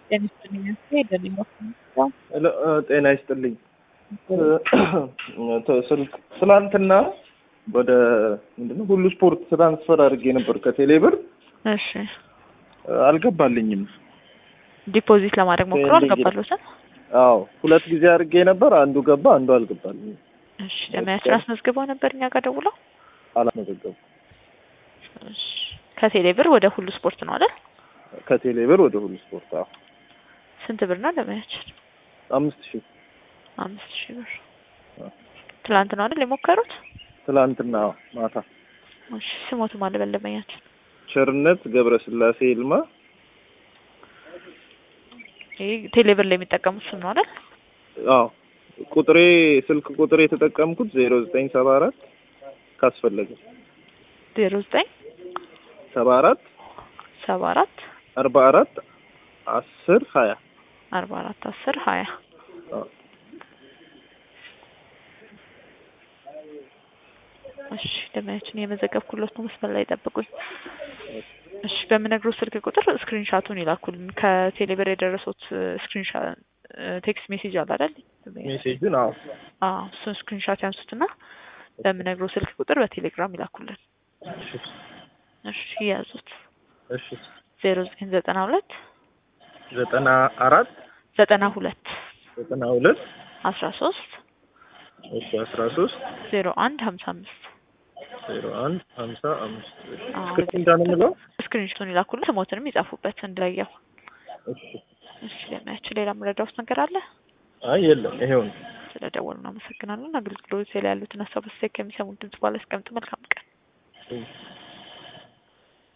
ጤና ይስጥልኝ ሄደልኝ ጤና ይስጥልኝ። ስልክ ትላንትና ወደ ምንድነው ሁሉ ስፖርት ትራንስፈር አድርጌ ነበር ከቴሌ ብር እሺ አልገባልኝም። ዲፖዚት ለማድረግ ሞክሮ አልገባለሁትም። አዎ ሁለት ጊዜ አድርጌ ነበር፣ አንዱ ገባ፣ አንዱ አልገባልኝም። እሺ ለማያችን አስመዝግበው ነበር እኛ ጋር ደውለው። አላመዘገቡ እሺ ከቴሌ ብር ወደ ሁሉ ስፖርት ነው አይደል? ከቴሌ ብር ወደ ሁሉ ስፖርት አዎ ስንት ብር ነው ለማያችን? አምስት ሺህ አምስት ሺህ ብር ትላንት ነው አይደል የሞከሩት? ትላንትና ማታ። እሺ ስሞቱ ማን በለመኛችን? ቸርነት ገብረስላሴ ይልማ። ይሄ ቴሌ ብር ላይ የሚጠቀሙት ስም ነው አይደል? አዎ ቁጥሬ ስልክ ቁጥሬ የተጠቀምኩት ዜሮ ዘጠኝ ሰባ አራት ካስፈለገ ዜሮ ዘጠኝ ሰባ አራት ሰባ አራት አርባ አራት አስር ሀያ አርባ አራት አስር ሀያ እሺ ደመያችን የመዘገብኩለት ነው። መስመር ላይ ጠብቁኝ። እሺ በምነግረው ስልክ ቁጥር ስክሪንሻቱን ይላኩልን። ከቴሌብር የደረሱት ስክሪንሻት ቴክስት ሜሴጅ አለ አይደል? ሜሴጁን አዎ አዎ እሱን ስክሪንሻት ያንሱትና በምነግረው ስልክ ቁጥር በቴሌግራም ይላኩልን። እሺ ያዙት። እሺ ዜሮ ዘጠኝ ዘጠና ሁለት ዘጠና አራት ዘጠና ሁለት ዘጠና ሁለት አስራ ሶስት እሺ አስራ ሶስት ዜሮ አንድ ሀምሳ አምስት ዜሮ አንድ ሀምሳ አምስት አዎ። ስክሪን እንዳንምለው ስክሪንሾቱን ይላኩልን። ስሞትንም ይጻፉበት እንድለየው። እሺ እሺ ለሚያችን ሌላ መረዳውስ ነገር አለ? አይ የለም ይሄው ነው ስለ ደወሉ እናመሰግናለን። አገልግሎት ላይ ያሉትን ሀሳብ አስተያየት ከሚሰሙት ድምጽ ባለ አስቀምጡ። መልካም ቀን። እሺ